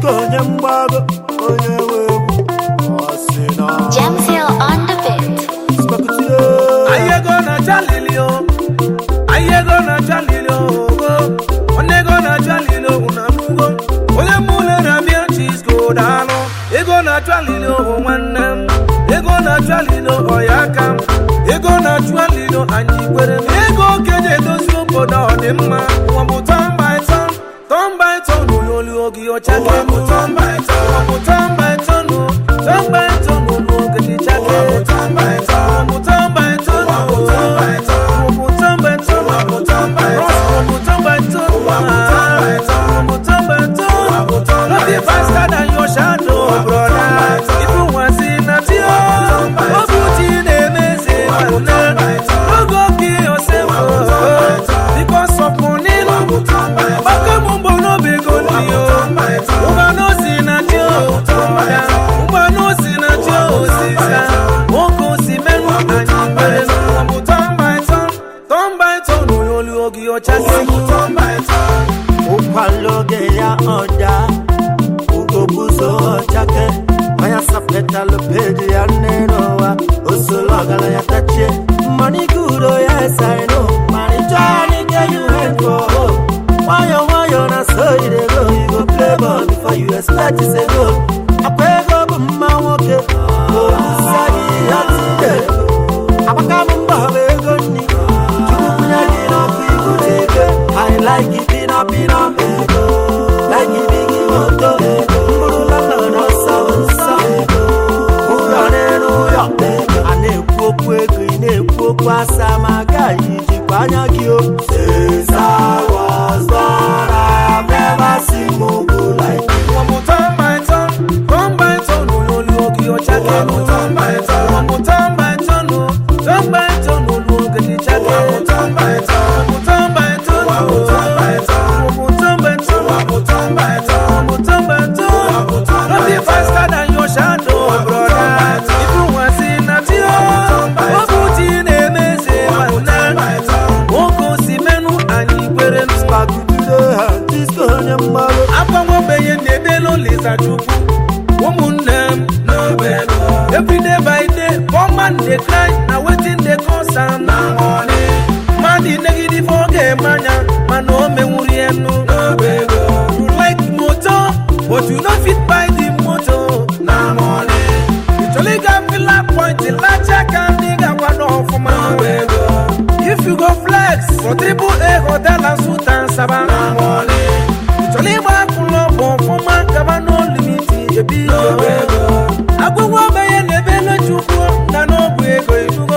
onye mgbago onye nwe egwu ọ sị na Jamsil on the beat. spakutile Anyị ego na-acha lili o anyị ego na-acha lili ogo onye ego na-acha lili ogo na mụgo onye mụle na-abịa chisko daalụ ego na-acha lili ogo nwanne m ego na-acha lili ogo ya aka m ego na-acha lili ogo anyị kwere m ego okenye edozi obodo ọ dị mma ụwa bụ tọn by tọn tọn by tọn onyoli oge ọcha ụwa bụ tọn by tọn ụwa bụ tọn by tọn o tọn by tọn olu oge dị chake ụwa bụ tọn by tọn ụwa bụ tọn by tọn ụwa bụ tọn by tọn ụwa bụ tọn by tọn ụwa bụ tọn by tọn ụwa bụ tọn by tọn ụwa bụ tọn by tọn ụwa bụ tọn by tọn ụwa bụ tọn by tọn nothing faster than your shadow brother ifu nwansi na ti o obu ti na-emezi nwanne oge oge yourself because of money gbaka m mbọ n'obi ego ndị o ụba n'osi na ti o ụba n'osi na ti o osisa nwoke osi merụ anyị mere bụ turn by turn turn by turn onye olu oge ọcha ga-egbu turn by turn ụkwaloge ya ọda ugobuzo ọchake manya sapetalụ peji ya nne n'ụwa osoro ọgaranya tachie money good oh yes I know money journey get you head for home nwayọ nwayọ na so you dey go you go play ball before you expect to say go akwa ego bụ mma nwoke olusa gị ya tide agbaka m mbọ bụ ego nni chukwu kwụnye gị n'ọkụ ibute ike I like it pina pina ego like it bigi moto mkpụrụ lọlọ n'ọsọ nsọ ụlọ n'elu ụlọ a na-ekwu okwu ego ị na-ekwu okwu asa ma agaghị ijikwa anya gị o Since I was born, I've never seen mogul like you. Ụwa bụ turn by turn, turn by turn, onye olu oge ọcha ga-egbu turn by turn. Ụwa bụ turn by turn, o, turn by turn, olu oge dị cha ga-egbu. Ụwa bụ turn by turn, ụwa bụ turn by turn, ụwa bụ turn by turn, ụwa bụ turn by turn, ụwa bụ turn by turn, ụwa bụ turn by turn, ụwa bụ turn by turn. Nothing faster than your shadow, brother. Ifu nwansi na ti o, ọ bụ chi na-emezi nwanne. Nwoke osi menụ anyị kwere m. Spagudide ha, disco onye mgbago agbanwebeghị na-edelu Lisa Chukwu ụmụnne m n'obe everyday by day poor man dey cry na wetin dey cause am na money mmadụ negide ife ọ ga-eme anya mana o menwuru ya nnu n'obe ego you like motor but you no fit buy the motor na money ịchọrọ ịga fila point lacha ka ndị ga-akwado ọfụma n'obe ego if you go flex for triple a hotel and suit and saba na money ịchọrọ ịgba akwụlọ bụ ọfụma gaba n'olimiti ebi ego agwụgwọ obenye na ebe elechukwu na n'ọbụ ego irugo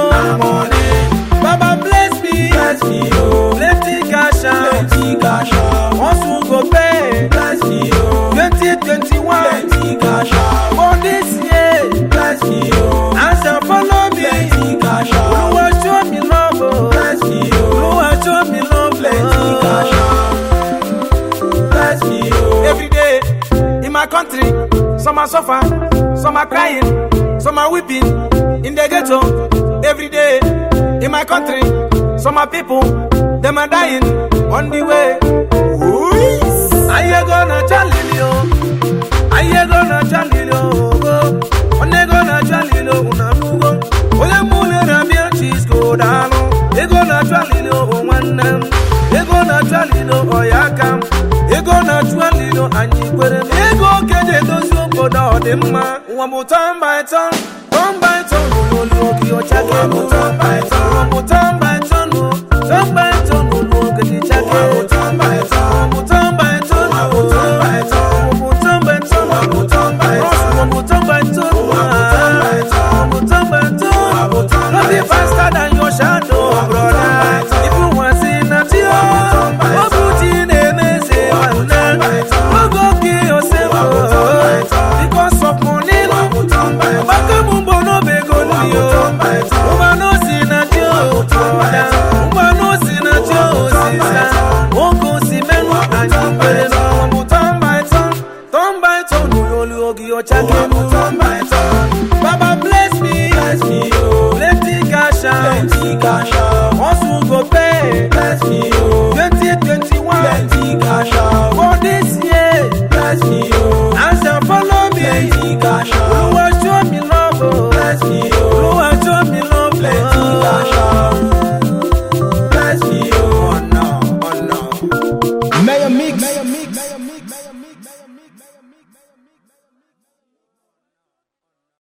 baba bless me bless me oh plenty cash out plenty cash out hustle go pay bless me oh 2021 plenty cash out for this year bless me oh answer follow me plenty cash out olúwa show me love oh bless me oh olúwa show me love plenty cash out bless me oh. Every day in my country, some are suffer, some are crying, some are weeping in the ghetto. Every day in my country, some are people, them are dying on the way. Aye gonna chalili o, aye gonna chalili o, one gonna chalili o unamugo, ole mule na bia chisco dano, ego na chalili o nwanne m, ego na chalili o ya aka m, ego na chalili o anyị kwere m, ego okenye edozi obodo ọ dị mma, ụwa bụ turn by turn, turn by turn, olulu oge ọcha ga-egbu turn by turn, ụwa bụ turn